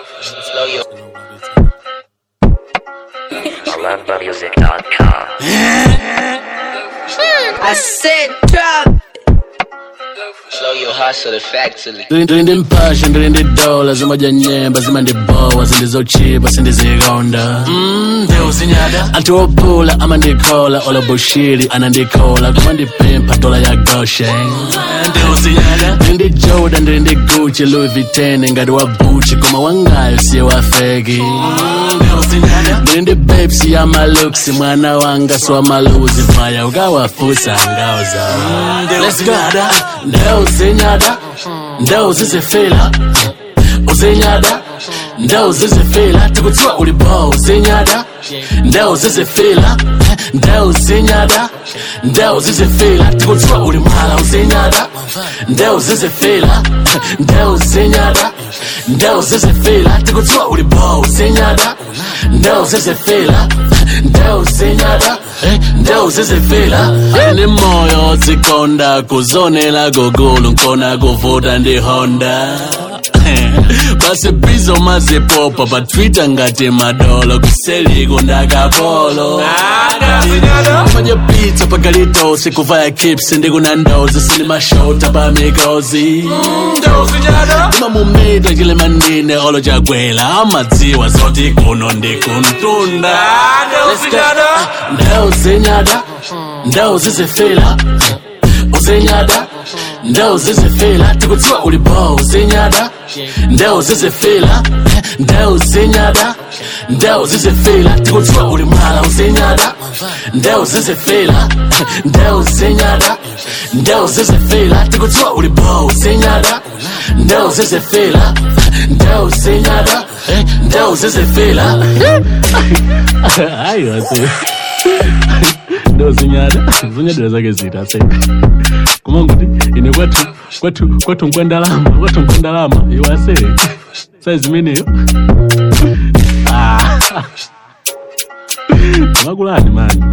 Slow your AlarmBarMusic.com. I said drop. slow your hustle effectively. ndilinde mpasha ndilinde dola zimoja nyemba zima ndibowa zindizochipa sindizikonda Mm, ndeuzinyada anthu ophula amandikhola olabushiri anandikhola koma ndipempha dola ya goshen ndeuzinyada ndilinde joda ndilinde gucci louis vuitton ngati wa buchi koma wangayo siye wafeki ndilinde pepsi ya maluksi mwana wanga siwamaluzi maya ukawafusa ngauza Let's go. ndeuzinyada ndeuzizifila uzinyada ndeuzizifila tikutiwa ulibo uzinyada ndeuzizifila ndeuzinyada ndeuzizifila tikutiwa ulimala uzinyada ndeuzizifila ndeuzinyada ndeuzizifila tikutiwa ulibo uzinyada ndeuzizifila ndeuzinyada ndewuzizifila ani moyo zikonda kuzonela gogulu nkona kuvuta ndi honda basi bizo mazipopa pa twitter ngati madolo kuseliko ndakapolo manye pizza pakalitosi kuvaya kips ndikunandozi sinimashota pa mikozi ima mumita chile mandine olo chagwela amadziwa zoti kuno ndikuntunda ndeuzinyada ndeuzizifila uzinyada ndeuzizifila tikudziwa ulibo uzinyada ndeuzizifila ndeuzinyada ndeuzizifila tikudziwa ulimala uzinyada ndeuzizifila ndeuzinyada ndeuzizifila tikudziwa ulibo uzinyada ndeuzizifila ndeuzinyada ndeuzizifila ayo asi ndo zinyada zinyadira zake zita se kuma nguti ine kwathu kwathu kwathu nkwandalama kwathu nkwandalama iwase saizimeneyo makulani mani